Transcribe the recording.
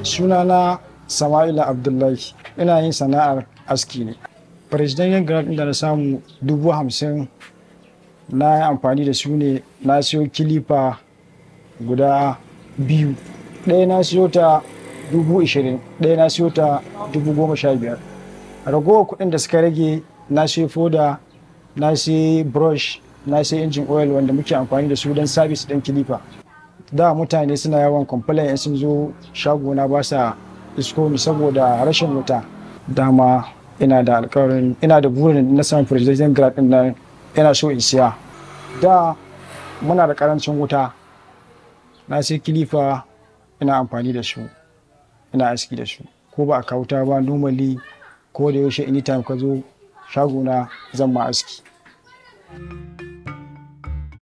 sunana sama'ila abdullahi ina yin sana'ar aski ne president grant da na samu dubu hamsin na yi amfani da su ne na siyo kilifa guda biyu ɗaya na siyo ta dubu ishirin ɗaya na siyo ta dubu goma sha biyar ragowar kuɗin da suka rage na siyo foda na siyo brush na siyo injin oil wanda muke amfani da su don sabis ɗin kilifa da mutane suna yawan complain in sun zo shagona ba sa isko ni saboda rashin wuta dama ina da alkawarin ina da burin na samun president grad din nan ina so in siya da muna da karancin wuta na sai kilifa ina amfani da su ina aski da su ko ba a kauta ba normally ko da yaushe anytime ka zo shagona zan ma aski.